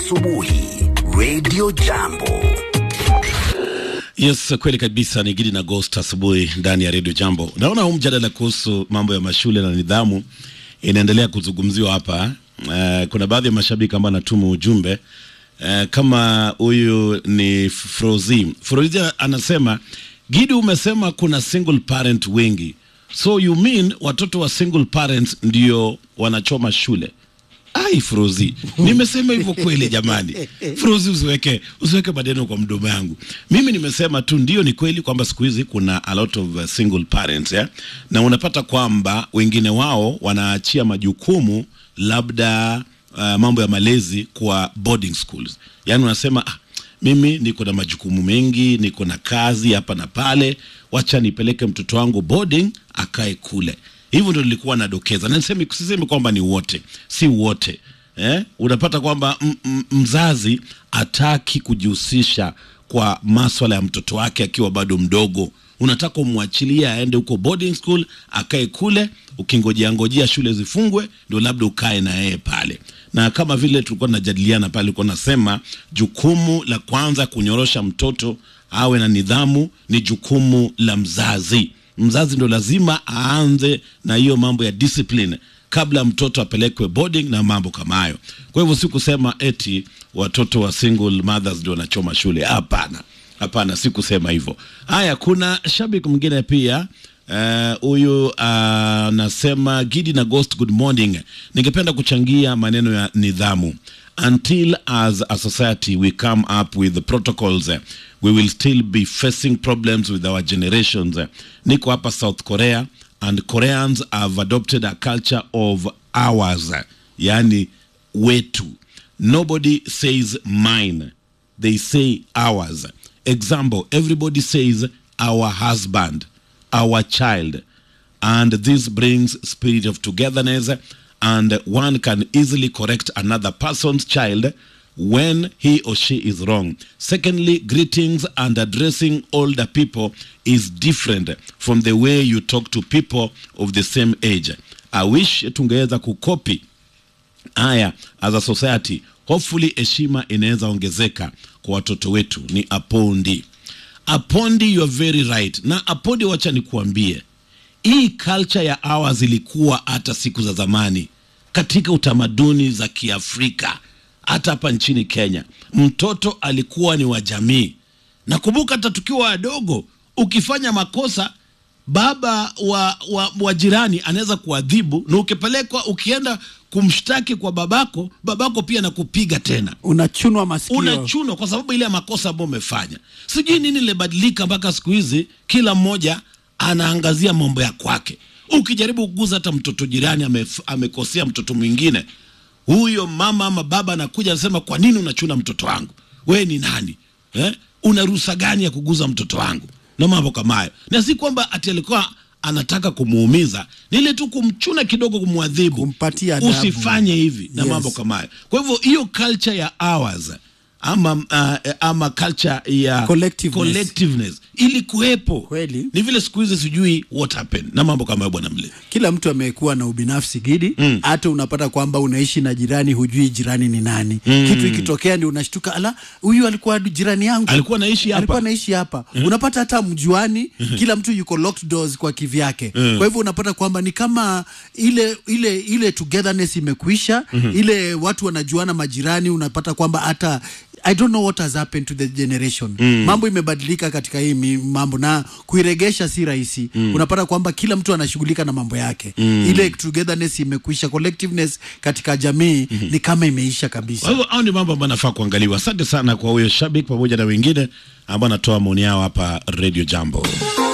asubuhi Radio Jambo. Yes, kweli kabisa ni Gidi na Ghost asubuhi ndani ya Radio Jambo. Naona huu mjadala kuhusu mambo ya mashule na nidhamu inaendelea kuzungumziwa hapa. Uh, kuna baadhi ya mashabiki ambao anatuma ujumbe uh, kama huyu ni Frozi. Frozi anasema Gidi, umesema kuna single parent wengi, so you mean watoto wa single parents ndio wanachoma shule? Ai, Frozi, nimesema hivyo kweli jamani? Frozi, usiweke usiweke maneno kwa mdomo yangu. Mimi nimesema tu ndio, ni kweli kwamba siku hizi kuna a lot of uh, single parents yeah? na unapata kwamba wengine wao wanaachia majukumu labda uh, mambo ya malezi kwa boarding schools, yaani unasema ah, mimi niko na majukumu mengi, niko na kazi hapa na pale, wacha nipeleke mtoto wangu boarding akae kule. Hivyo ndio nilikuwa nadokeza, na niseme sisemi kwamba ni wote, si wote eh? Unapata kwamba m- m- mzazi ataki kujihusisha kwa maswala ya mtoto wake akiwa bado mdogo. Unataka umwachilie aende huko boarding school akae kule, ukingojea ngojea shule zifungwe, ndio labda ukae na yeye pale. Na kama vile tulikuwa tunajadiliana pale, ulikuwa nasema jukumu la kwanza kunyorosha mtoto awe na nidhamu ni jukumu la mzazi mzazi ndo lazima aanze na hiyo mambo ya discipline kabla mtoto apelekwe boarding na mambo kama hayo. Kwa hivyo si kusema eti watoto wa single mothers ndio wanachoma shule. Hapana, hapana, si kusema hivyo. Haya, kuna shabiki mwingine pia huyu uh, anasema Gidi na Ghost, good morning. Ningependa kuchangia maneno ya nidhamu. Until as a society we come up with the protocols uh, we will still be facing problems with our generations. Uh, niko hapa South Korea and Koreans have adopted a culture of ours, uh, yani wetu. Nobody says mine, they say ours. Example, everybody says our husband, our child, and this brings spirit of togetherness and one can easily correct another person's child when he or she is wrong. Secondly, greetings and addressing older people is different from the way you talk to people of the same age. I wish tungeweza kukopi haya as a society. Hopefully heshima inaweza ongezeka kwa watoto wetu. Ni Apondi. Apondi, you are very right. Na Apondi, wacha nikuambie hii culture ya ours ilikuwa hata siku za zamani katika utamaduni za Kiafrika, hata hapa nchini Kenya, mtoto alikuwa ni wa jamii. Nakumbuka hata tukiwa wadogo, ukifanya makosa baba wa, wa, wa jirani anaweza kuadhibu, na ukipelekwa ukienda kumshtaki kwa babako, babako pia nakupiga tena unachunwa masikio unachunwa kwa sababu ile ya makosa ambayo umefanya. Sijui nini limebadilika mpaka siku hizi kila mmoja anaangazia mambo ya kwake. Ukijaribu kuguza hata mtoto jirani amef, amekosea mtoto mwingine, huyo mama ama baba anakuja anasema, kwa nini unachuna mtoto wangu? We ni nani eh? Una ruhusa gani ya kuguza mtoto wangu? Na mambo kama hayo, na si kwamba ati alikuwa anataka kumuumiza, ni ile tu kumchuna kidogo, kumwadhibu, Kumpatia adabu. usifanye hivi na Yes. mambo kama hayo. Kwa hivyo hiyo culture ya ours ama uh, ama culture ya Collectiveness. collectiveness ili kuwepo Kweli. ni vile siku hizi sijui what happened na mambo kama hayo bwana mle kila mtu amekuwa na ubinafsi gidi hata unapata kwamba unaishi na jirani hujui jirani ni nani kitu ikitokea ndio unashtuka ala huyu alikuwa jirani yangu Alikuwa anaishi hapa. alikuwa anaishi hapa unapata hata mjuani kila mtu yuko locked doors kwa kivyake kwa hivyo unapata kwamba ni kama ile ile ile togetherness imekuisha ile watu wanajuana majirani unapata kwamba hata I don't know what has happened to the generation. Mambo imebadilika katika hii mi- mambo na kuiregesha si rahisi. Unapata kwamba kila mtu anashughulika na mambo yake. Ile togetherness imekwisha, collectiveness katika jamii ni kama imeisha kabisa. kwa hivyo hao ni mambo ambayo nafaa kuangaliwa asante sana kwa huyo shabiki pamoja na wengine ambao anatoa maoni yao hapa radio jambo